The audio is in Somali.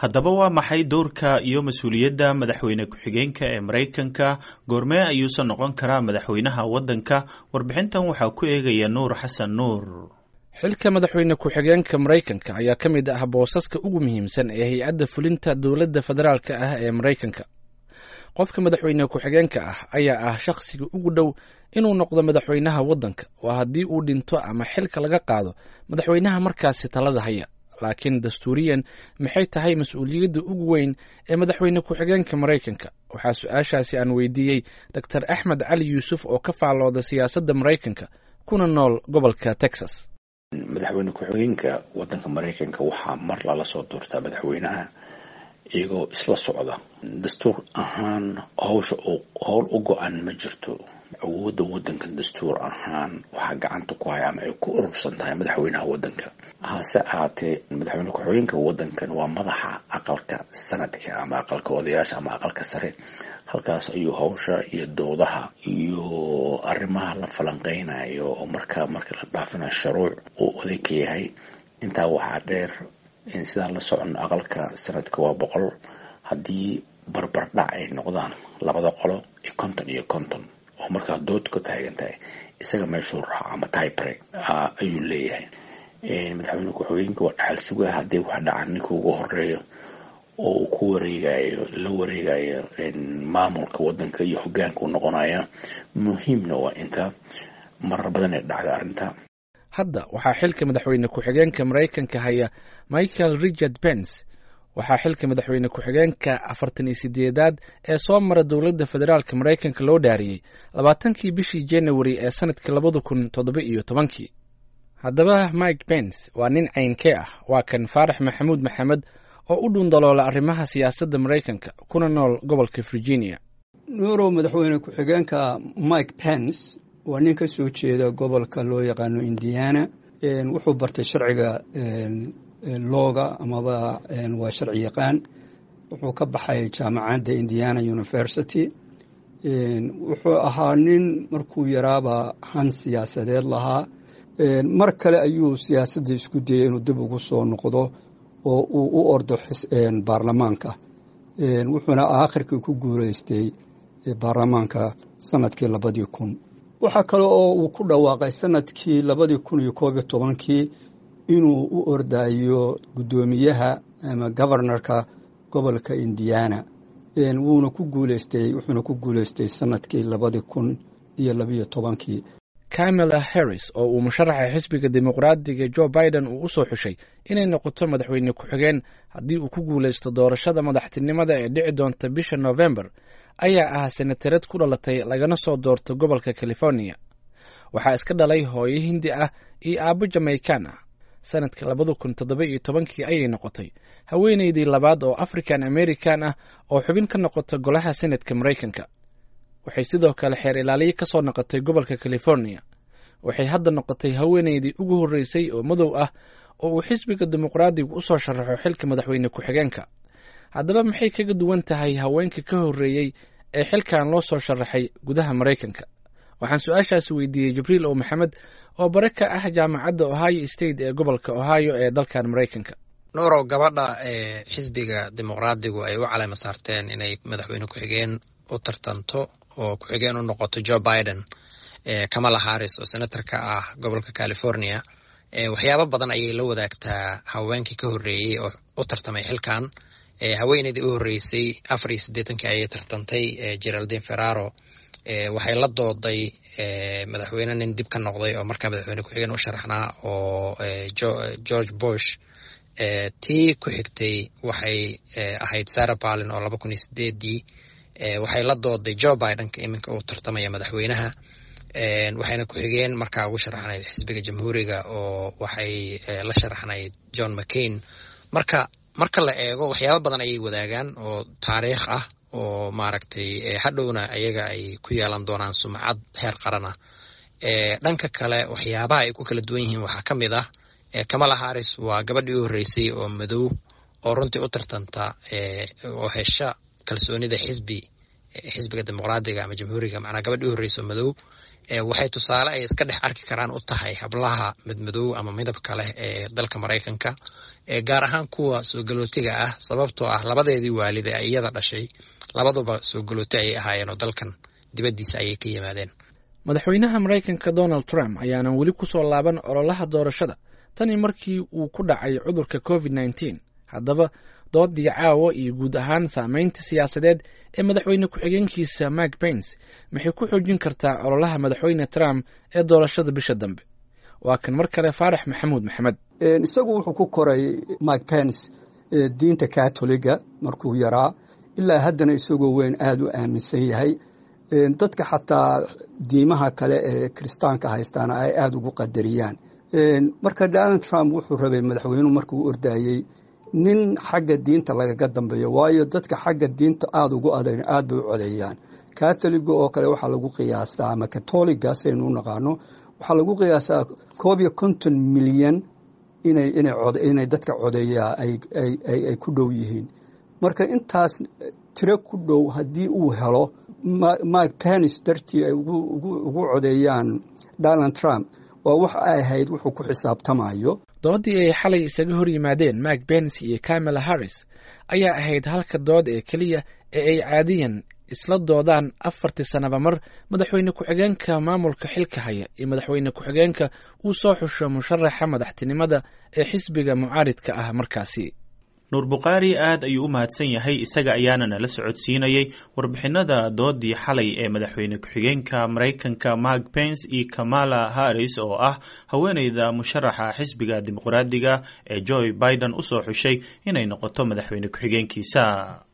haddaba waa maxay doorka iyo mas-uuliyadda madaxweyne ku-xigeenka ee maraykanka goormee ayuusan noqon karaa madaxweynaha waddanka warbixintan waxaa ku eegaya nuur xasan nuur xilka madaxweyne ku-xigeenka maraykanka ayaa ka mid ah boosaska ugu muhiimsan ee hay-adda fulinta dowladda federaalka ah ee maraykanka qofka madaxweyne ku-xigeenka ah ayaa ah shakhsiga ugu dhow inuu noqdo madaxweynaha waddanka oo haddii uu dhinto ama xilka laga qaado madaxweynaha markaasi talada haya laakiin dastuuriyan maxay tahay mas-uuliyadda ugu weyn ee madaxweyne ku-xigeenka maraykanka waxaa su-aashaasi aan weydiiyey doctor axmed cali yuusuf oo ka faallooda siyaasadda maraykanka kuna nool gobolka texas madaxweyne ku-xigeenka waddanka maraykanka waxaa mar lala soo doortaa madaxweynaha iyagoo isla socda dastuur ahaan hawsha howl u go-an ma jirto awoodda waddanka dastuur ahaan waxaa gacanta ku haya ama ay ku urursan tahay madaxweynaha waddanka hase ahaatee madaxweyne ku-xigeenka waddankan waa madaxa aqalka sanadka ama aqalka odayaasha ama aqalka sare halkaas ayuu hawsha iyo doodaha iyo arrimaha la falanqeynayo oo markaa marka la dhaafinayo shuruuc uu oday ka yahay intaa waxaa dheer sidaan la socono aqalka sanadka waa boqol haddii barbardhac ay noqdaan labada qolo iyo konton iyo konton oo markaa dood ka taagan tahay isaga meeshuu raaco ama tybre ayuu leeyahay madaxweyne ku-xigeenka waa dhaxal sugaha haddii wax dhacan ninka ugu horeeyo oo uu ku wareegayo la wareegayo maamulka waddanka iyo hogaanka u noqonaya muhiimna waa inta marar badan ay dhacda arrinta hadda waxaa xilka madaxweyne ku-xigeenka maraykanka haya michael richard pence waxaa xilka madaxweyne ku-xigeenka afartan iyo sideedaad ee soo mara dowladda federaalka maraykanka loo dhaariyey labaatankii bishii january ee sanadkii labada kun toddoba iyo tobankii haddaba mike pence waa nin caynkee ah waa kan faarax maxamuud maxamed oo u dhundaloola arrimaha siyaasadda maraykanka kuna nool gobolka virginia nuurow madaxweyne ku-xigeenka mike pence waa nin ka soo jeeda gobolka loo yaqaano indiana wuxuu bartay sharciga looga amaba waa sharci yaqaan wuxuu ka baxay jaamacadda indiana university wuxuu ahaa nin markuu yaraaba han siyaasadeed lahaa mar kale ayuu siyaasadda isku dayay inuu dib ugu soo noqdo oo uu u ordo baarlamaanka wuxuuna aakhirkii ku guuleystay baarlamaanka sanadkii labadii kun waxaa kale oo uu ku dhawaaqay sanadkii labadii kun iyo koob iyo tobankii inuu u ordayo guddoomiyaha ama governorka gobolka indiana wuuna ku guuleystay wuxuuna ku guuleystay sanadkii labadii kun iyo labiyo tobankii camala harris oo uu musharaxa xisbiga dimuqraadiga joe biden uu u soo xushay inay noqoto madaxweyne ku-xigeen haddii uu ku guulaysto doorashada madaxtinimada ee dhici doonta bisha november ayaa ah senatarad ku dhalatay lagana soo doorto gobolka california waxaa iska dhalay hooyo hindi ah iyo aabbo jamaikan ah sanadkii labada kun toddoba iyo tobankii ayay noqotay haweeneydii labaad oo african american ah oo xubin ka noqota golaha senatka maraykanka waxay sidoo kale xeer ilaaliye ka soo noqotay gobolka california waxay hadda noqotay haweeneydii ugu horreysay oo madow ah oo uu xisbiga dimuqraadigu u soo sharaxo xilka madaxweyne ku-xigeenka haddaba maxay kaga duwan tahay haweenka ka horreeyey ee xilkan loo soo sharaxay gudaha maraykanka waxaan su-aashaasi weydiiyey jibriil ow maxamed oo bare ka ah jaamacadda ohio state ee gobolka ohio ee dalkan maraykanka nuurow gabadha ee xisbiga dimuqraadigu ay u caleyma saarteen inay madaxweyne ku-xigeen u tartanto oo ku-xigeen u noqoto joe biden kamala harris oo senator ka ah gobolka california waxyaabo badan ayay la wadaagtaa haweenkii ka horreeyey oo u tartamay xilkan haweeneydii u horreysay afar iyo siddeetankii ayay tartantay geraldine ferraro waxay la dooday madaxweyne nin dib ka noqday oo markaa madaxweyne ku-xigeen u sharaxnaa oo george bush tii ku xigtay waxay ahayd sarah palin oo laba kun iyo sideedii waxay la dooday joe bidenka iminka uu tartamaya madaxweynaha waxayna ku-xigeen markaa ugu sharaxnayd xisbiga jamhuuriga oo waxay la sharaxnayd john mccain marka marka la eego waxyaaba badan ayay wadaagaan oo taariikh ah oo maaragtay hadhowna ayaga ay ku yeelan doonaan sumcad heer qaran ah dhanka kale waxyaabaha ay ku kala duwan yihiin waxaa ka mid ah kamala harris waa gabadhii u horreysay oo madow oo runtii u tartanta oo hesha kalsoonida xisbi xisbiga dimuqraadiga ama jamhuuriga macnaa gabadhii horreyso madow waxay tusaale ay iska dhex arki karaan u tahay hablaha madmadow ama midabka leh ee dalka maraykanka gaar ahaan kuwa soo galootiga ah sababtoo ah labadeedii waalid ee iyada dhashay labaduba soo galooti ayay ahaayeen oo dalkan dibaddiisa ayay ka yimaadeen madaxweynaha maraykanka donald trump ayaanan weli ku soo laaban ololaha doorashada tanii markii uu ku dhacay cudurka covid nneteen haddaba doodii caawa iyo guud ahaan saameynta siyaasadeed ee madaxweyne ku-xigeenkiisa mike pence maxay ku xoojin kartaa ololaha madaxweyne trump ee doorashada bisha dambe waa kan mar kale faarax maxamuud maxamed isagu wuxuu ku koray mike pence diinta katoliga markuu yaraa ilaa haddana isagoo weyn aada u aaminsan yahay dadka xataa diimaha kale ee kiristaanka haystaana ay aada ugu qadariyaan marka donald trump wuxuu rabay madaxweynuhu markuu ordayey nin xagga diinta lagaga dambeeyo waayo dadka xagga diinta aada ugu adag aad bay u codeeyaan katoliga oo kale waxaa lagu qiyaasaa ama katoliga saynu u naqaano waxaa lagu qiyaasaa koob iyo konton milyan inay dadka codeeyaa ay ku dhow yihiin marka intaas tiro ku dhow haddii uu helo mike pence dartii ay ugu codeeyaan donald trump waa wax ay ahayd wuxuu ku xisaabtamayo doodii ay xalay isaga hor yimaadeen mike pence iyo camela harris ayaa ahayd halka dood ee keliya ee ay caadiyan isla doodaan afartii sanaba mar madaxweyne ku-xigeenka maamulka xilka haya iyo madaxweyne ku-xigeenka uu soo xusho musharaxa madaxtinimada ee xisbiga mucaaridka ah markaasi nuur bukhaari aad ayuu u mahadsan yahay isaga ayaana nala socodsiinayay warbixinada doodii xalay ee madaxweyne ku-xigeenka maraykanka mark pence iyo kamala harris oo ah haweeneyda musharaxa xisbiga dimuqraadiga ee joe biden usoo xushay inay noqoto madaxweyne ku-xigeenkiisa